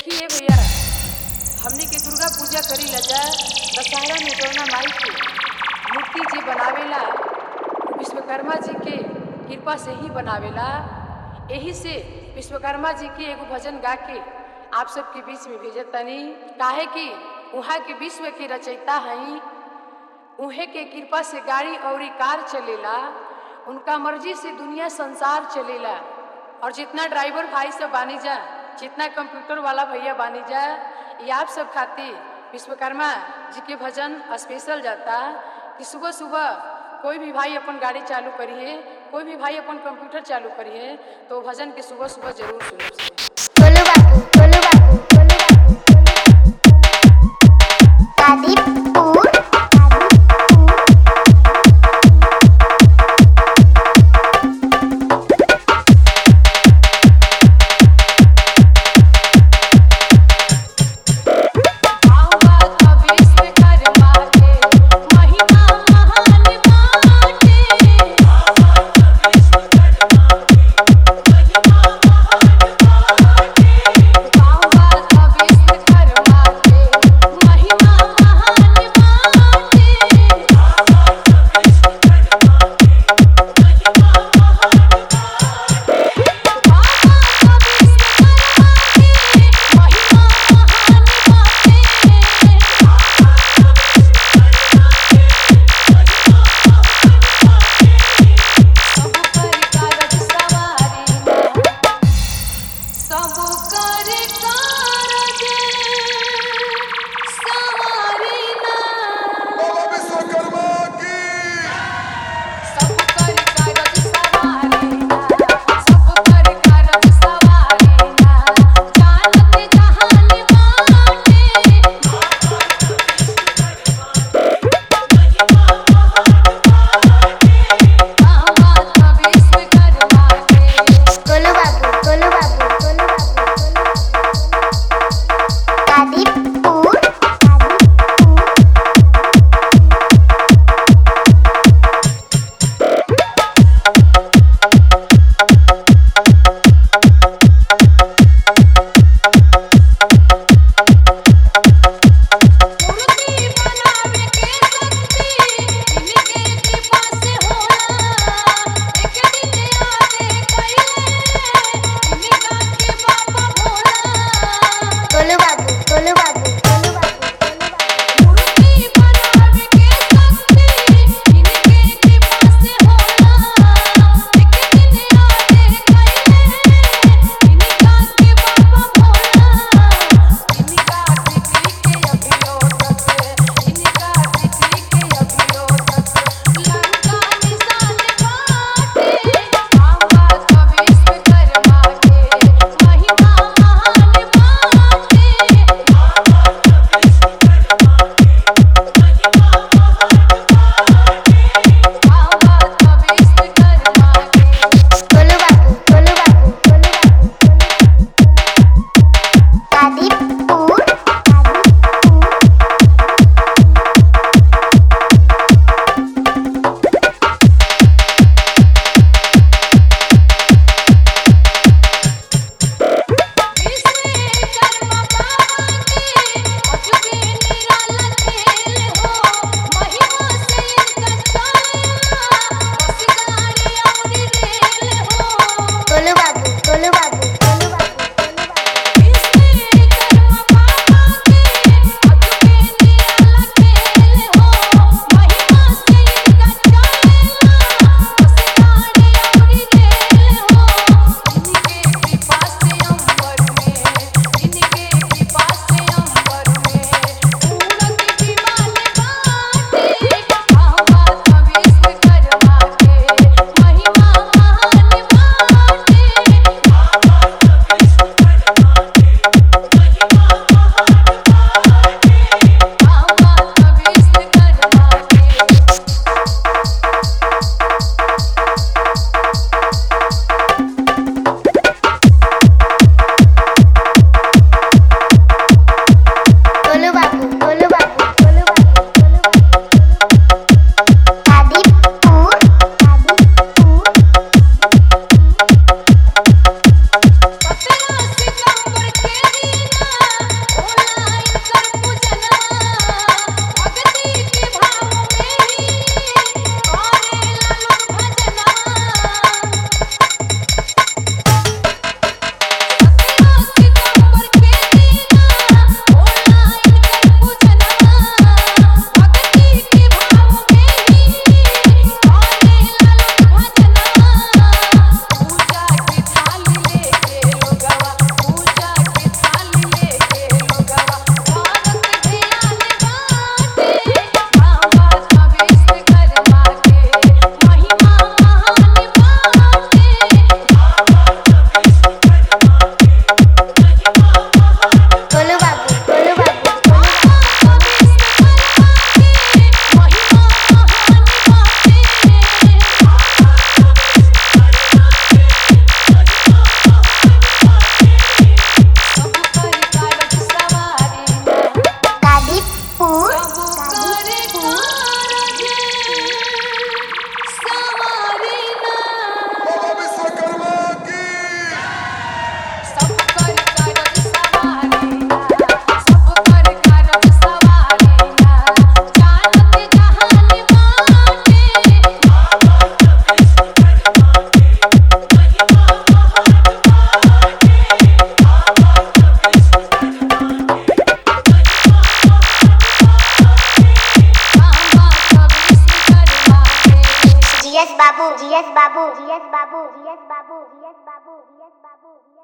देखिए भैया हमनी के दुर्गा पूजा करी ला जा दशहरा में जौना माई के मूर्ति जी बनावेला वो विश्वकर्मा जी के कृपा से ही बनावेला यही से विश्वकर्मा जी के एगो भजन गा के आप सबके बीच में भेजत तनी काहे कि वहाँ के विश्व के रचयिता हई उहे के कृपा से गाड़ी और कार चलेला उनका मर्जी से दुनिया संसार चलेला और जितना ड्राइवर भाई सब बानी जा जितना कंप्यूटर वाला भैया बानी जा ये आप सब खातिर विश्वकर्मा जी के भजन स्पेशल जाता कि सुबह सुबह कोई भी भाई अपन गाड़ी चालू करिए कोई भी भाई अपन कंप्यूटर चालू करिए तो भजन के सुबह सुबह जरूर सुनिए गोलू बाबू गोलू बाबू गोलू बाबू गाजीपुर आवा विश्वकर्मा के महिमा महान बाटे बाबू जीएस बाबू जीएस बाबू जीएस बाबू जीएस बाबू जीएस बाबू जीएस बाबू